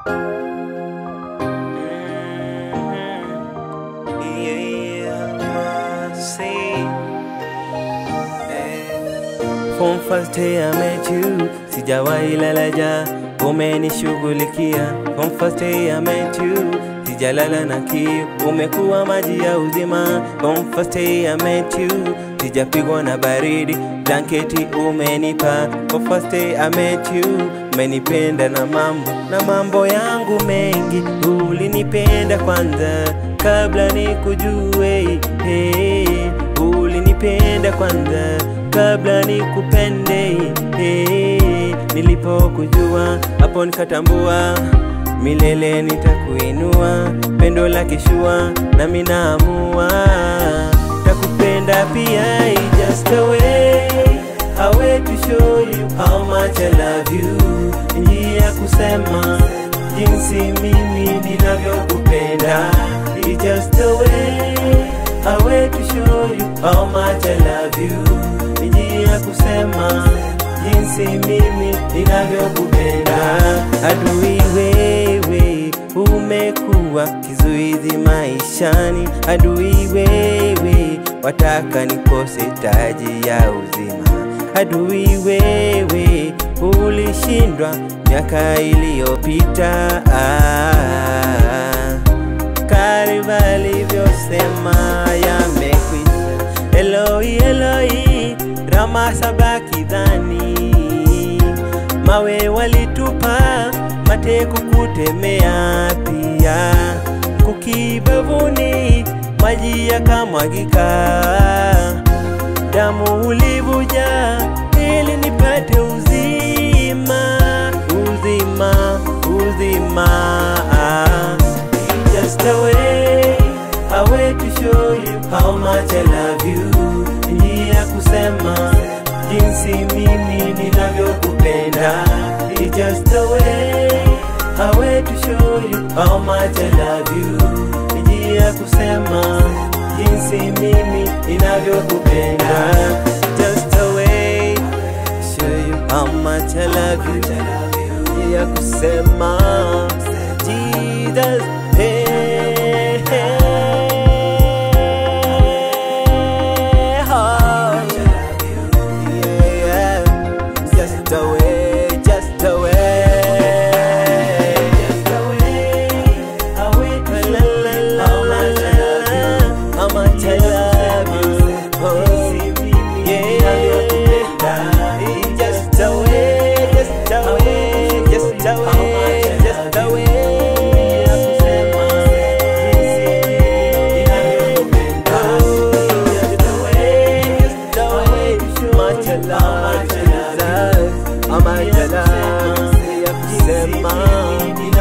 From first day I met you, sijawahi lala ja, umenishughulikia. From first day I met you, sijalala na kiu, umekuwa maji ya uzima. From first day I met you, sijapigwa na baridi, blanketi umenipa. From first day I met you, umenipenda na mambo na mambo yangu mengi, ulinipenda kwanza kabla nikujue. Hey, ulinipenda kwanza kabla nikupende. Hey, nilipokujua hapo nikatambua milele nitakuinua, pendo la kishua nami naamua takupenda pia, just a way a way to show you how much I love you, njia ya kusema jinsi mimi ninavyokupenda, It's just a way a way to show you how much I love you, njia ya kusema jinsi mimi ninavyokupenda. Adui wewe, umekuwa kizuizi maishani. Adui wewe, wataka nikose taji ya uzima. Adui wewe, ulishindwa miaka iliyopita. Ah, karibu alivyosema yamekwisha. Eloi, Eloi, rama sabaki dhani mawe walitupa mate kukutemea pia kukibavuni maji yakamwagika damu ulivuja ili nipate uzima uzima uzima just a way a way to show you how much I love you njia ya kusema jinsi mimi ninavyokupenda It's just a way a way to show you how much I love you njia ya kusema jinsi mimi ninavyokupenda just a way to show you how much I love you njia ya kusema Jesus hey, hey, oh. Yeah, just a way, just a way. Just a way, a way to la la la la la. How much I love you. Oh, yeah. Just a way, just a way, just a way, just a way. Ama jalala ya kusema